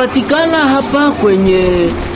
Tunapatikana hapa kwenye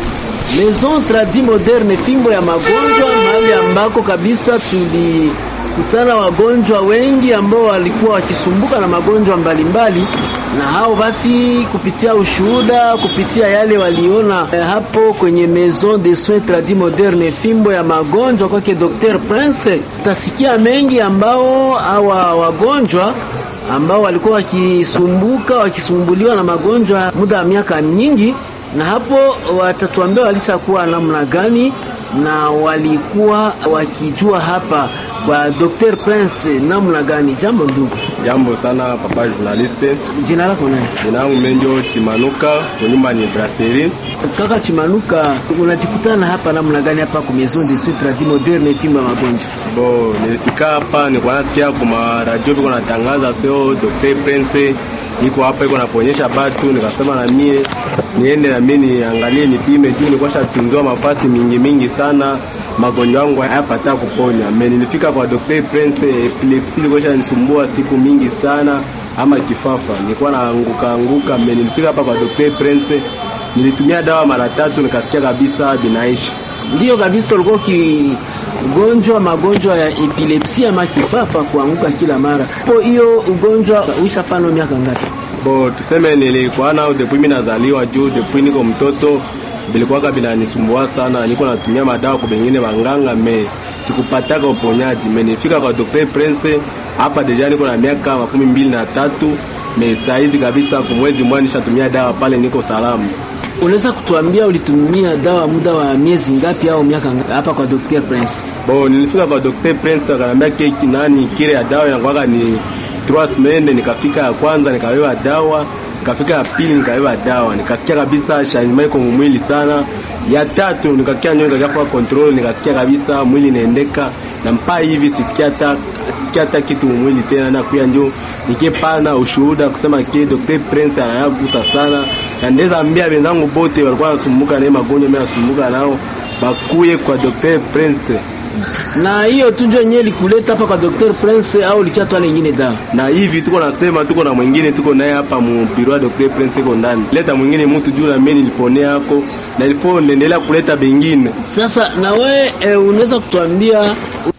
Maison Tradi Moderne, fimbo ya magonjwa, mahali ambako kabisa tulikutana wagonjwa wengi ambao walikuwa wakisumbuka na magonjwa mbalimbali mbali. Na hao basi kupitia ushuhuda, kupitia yale waliona eh, hapo kwenye Maison de Soins Tradi Moderne, fimbo ya magonjwa kwake Dr. Prince, utasikia mengi ambao hawa wagonjwa ambao walikuwa wakisumbuka wakisumbuliwa na magonjwa muda wa miaka nyingi, na hapo watatuambia walishakuwa namna gani na walikuwa wakijua hapa kwa Dr. Prince namna gani. Jambo ndugu. Jambo sana papa journaliste. Jina lako nani? Jina langu Menjo Chimanuka, kwa nyumba ni Brasserie. Kaka Chimanuka, unajikutana hapa namna gani hapa kwa Maison de Soins Tradis Moderne fimbo ya magonjwa? Bo, nilifika hapa nilikuwa nasikia kwa radio biko natangaza sio Dr. Prince iko hapa iko naponyesha batu, nikasema na mie niende na mimi niangalie nipime, juu nilikuwa shatunzwa mafasi mingi mingi sana, magonjwa yangu hayapata kuponya. Mimi nilifika kwa Dr. Prince, epilepsi ilikuwa inanisumbua siku mingi sana, ama kifafa nilikuwa naanguka anguka. Mimi nilifika hapa kwa Dr. Prince, nilitumia dawa mara tatu, nikasikia kabisa binaisha. Ndiyo kabisa, ulikuwa ukigonjwa magonjwa ya epilepsi ama kifafa, kuanguka kila mara. Po hiyo ugonjwa uishafano miaka ngapi? Bo, tuseme nilikuwa nao depuis mimi nazaliwa, juu depuis niko mtoto bilikuwaka binanisumbua sana, niko natumia madawa kwa bengine wanganga me sikupataka uponyaji. Me nifika kwa Dr. Prince hapa deja niko na miaka makumi mbili na tatu me saizi kabisa, kwa mwezi mmoja nishatumia dawa pale, niko salama. Unaweza kutuambia ulitumia dawa muda wa miezi ngapi au miaka ngapi hapa kwa Dr. Prince? Bo, nilifika kwa Dr. Prince akaniambia keki nani kile ya dawa inakuwa ni 3 semaines. Nikafika ya kwanza nikawewa dawa, nikafika ya pili nikawewa dawa, nikasikia kabisa changement iko mwili sana. Ya tatu nikakia nyo nikakia control, nikasikia kabisa mwili inaendeka na mpaka hivi sisikia hata sisikia hata kitu mwili tena, na kuya njo nikipana ushuhuda kusema ke Dr. Prince anayagusa sana, na ndeza ambia wenzangu bote walikuwa wanasumbuka na magonjwa, mimi nasumbuka nao bakuye kwa Dr. Prince. Na hiyo tu ndio yenyewe likuleta hapa kwa Dr. Prince au likiatwa lingine dawa? Na hivi tuko nasema tuko na mwingine tuko naye hapa mu biro ya Dr. Prince iko ndani. Leta mwingine mtu juu na mimi niliponea hako na ilipo niendelea kuleta bengine. Sasa na we e, unaweza kutuambia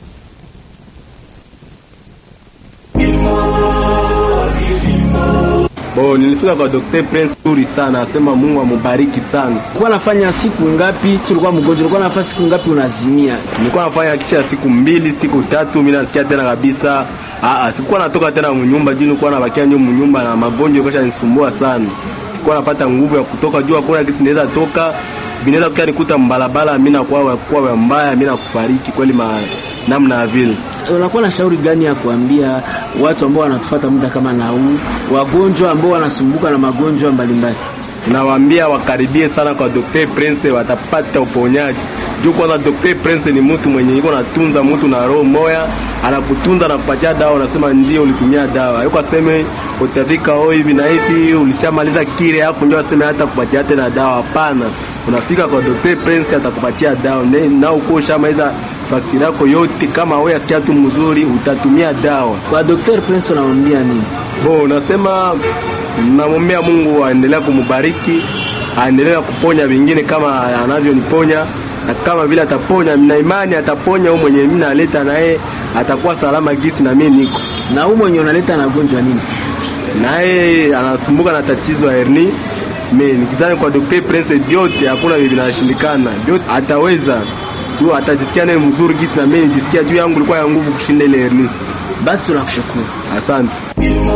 Bo, nilifika kwa Dr. Prince nzuri sana, asema Mungu amubariki sana. ulikuwa nafanya siku ngapi? Tulikuwa mgonjwa, ulikuwa nafanya siku ngapi unazimia? Nilikuwa nafanya kisha siku mbili, siku tatu, mimi nasikia tena kabisa. Ah ah, sikuwa natoka tena mnyumba juu nilikuwa nabakia nyumba mnyumba na magonjwa yalikuwa yanisumbua sana. Sikuwa napata nguvu ya kutoka juu, hakuna kitu naweza toka. Binaweza kukia nikuta mbalabala, mimi nakuwa kwa mbaya, mimi nakufariki kweli ma namna ya vile. Unakuwa na shauri gani ya kuambia watu ambao wanatufuata muda kama na huu, wagonjwa ambao wanasumbuka na magonjwa mbalimbali? Nawaambia wakaribie sana kwa Dr. Prince, watapata uponyaji. Juu kwanza Dr. Prince ni mtu mwenye yuko natunza mtu na roho moya, anakutunza na kupatia dawa, unasema ndio ulitumia dawa. Yuko aseme utafika oh hivi na hivi, ulishamaliza kile hapo ndio aseme hata kupatia tena dawa. Hapana. Unafika kwa Dr. Prince atakupatia dawa. Na uko ushamaliza bakteria yako yote, kama wewe asikia tu mzuri utatumia dawa. Kwa Dr. Prince unamwambia nini? Bo, unasema namwombea Mungu aendelea kumubariki, aendelea kuponya wengine kama anavyoniponya, na kama vile ataponya, na imani ataponya huyo mwenye mimi naleta naye atakuwa salama gisi na mimi niko Na huu mwenye unaleta na gonjwa nini? naye anasumbuka na tatizo ya herni. Mimi nikizani kwa Dr. Prince vyote hakuna vile vinashindikana, vyote ataweza tu, atajisikia naye mzuri gisi na mimi nijisikia juu yangu ilikuwa ya nguvu kushinda ile herni. Basi tunakushukuru. Asante.